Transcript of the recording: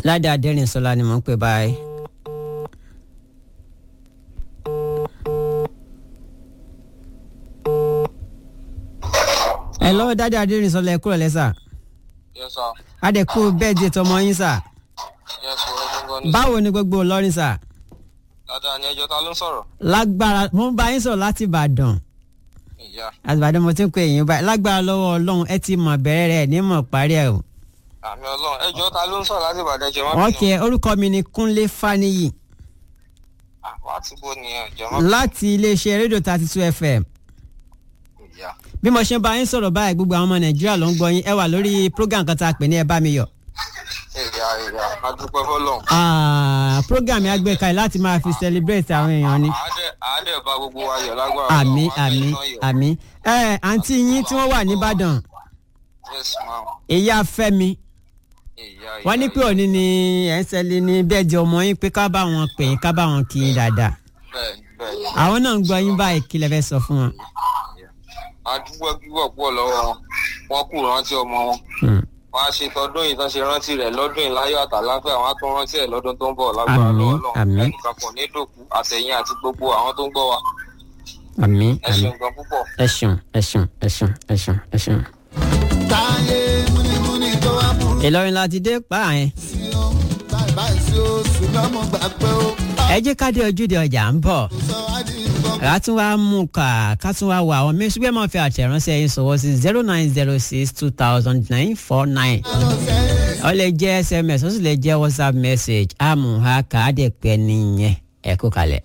ládé adẹ́rìnsọ́lá ni mò ń pè báyìí. ẹ lọ́wọ́ dáadé adẹ́rìnsọ́lá ẹ kúrò lẹ́sà Yes, sir. adẹ́kù bẹ́ẹ̀ di tọmọ yín sà Yes, sir. Ẹjọ́ gan ni. báwo ni gbogbo Ìlọrin sà Dáadáa ni ẹjọ́ ta ló ń sọ̀rọ̀? lágbára mo ń bá yín sọ̀rọ̀ láti Ìbàdàn Ìyá. àti Ìbàdàn mo ti ń pè yín báyìí lágbára lọ́wọ́ Ọlọ́run ẹ ti mọ̀ bẹ̀rẹ̀ rẹ̀ ní mọ̀ parí ẹ̀ o. Àmì Ọlọ́run. Ẹjọ́ ta ló ń sọ̀rọ̀ láti Ìbàdàn jẹ́ wọ́n ok orúkọ mi ni Kúnlé Fáníyì Wá tí bó ni ẹ̀ jẹ́ wọ́n láti iléeṣẹ́ rédíò thirty two FM Ìyá. bí mo ṣe ń bá yín sọ̀rọ̀ báyìí gbogbo àwọn ọmọ Nàìjíríà ló ń gbọ́ yín ẹ wà lórí program kan tá a pè ní ẹ bá mi yọ̀ Ìyá ìyá. A dúpẹ́ fọ́lọ́run. Ah, program yẹn gbé kalẹ̀ láti máa fi celebrate àwọn èèyàn ni Àádẹ́ àádẹ́ bá gbogbo wa yọ̀ lágbára. àmì Ọlọ́run. Àádẹ́ àmì iná yọ̀. àmì ẹ àǹtí yín tí wọ́n wà nìbàdàn Yes, ma'am. ìyá Fẹ́mi Ìyá ìyá. wọ́n ní pé òní ni ẹ̀ ń ṣẹlẹ̀ ní bẹ́ẹ̀ di ọmọ yín pé ká bá wọn pè yín ká bá wọn kí yín dáadáa Bẹ́ẹ̀ni bẹ́ẹ̀ni. àwọn náà ń gbọ́ yín báyìí kí lẹ fẹ́ sọ fún wọn. A dúpẹ́ púpọ̀ púpọ̀ lọ́wọ́ wọn. Wọ́n kù rántí ọmọ wọn. Hmm. Wọ́n á ṣe tọdún yìí tán ṣe rántí rẹ̀ lọ́dún yìí láyọ̀ àtàláfẹ́ àwọn á tún rántí ẹ̀ lọ́dún tó ń bọ̀ lágbára Àmín, lọ́wọ́ Ọlọ́run. àmín. Ẹnìkan kò ní dòkú àtẹ̀yìn àti gbogbo àwọn tó ń gbọ́ wa. àmì Ẹ àmì ṣeun gan púpọ̀. ẹ ṣeun ẹ ṣeun ẹ ṣeun ẹ ṣeun ẹ ṣeun. táyé múnimúni tó wá burú Ìlọrin láti dé pa àyẹn sí o báyìí báyìí sí o ṣùgbọ́n mo gbà pé o ẹ jẹ́ ká dé ojúde ọjà ń bọ̀ sọ wá di nǹkan ká tún wá mú ká ká tún wá wà àwọn mẹ́sùn bẹ́ẹ̀ máa fi àtẹ̀ránṣẹ́ yín sọ̀wọ́ sí zero nine zero six two thousand nine four nine lọ sẹ́yìn. ó lè jẹ́ sms ó sì lè jẹ́ whatsapp message àmùhà ká á dẹ̀ pẹ́ nìyẹn ẹ kú kalẹ̀.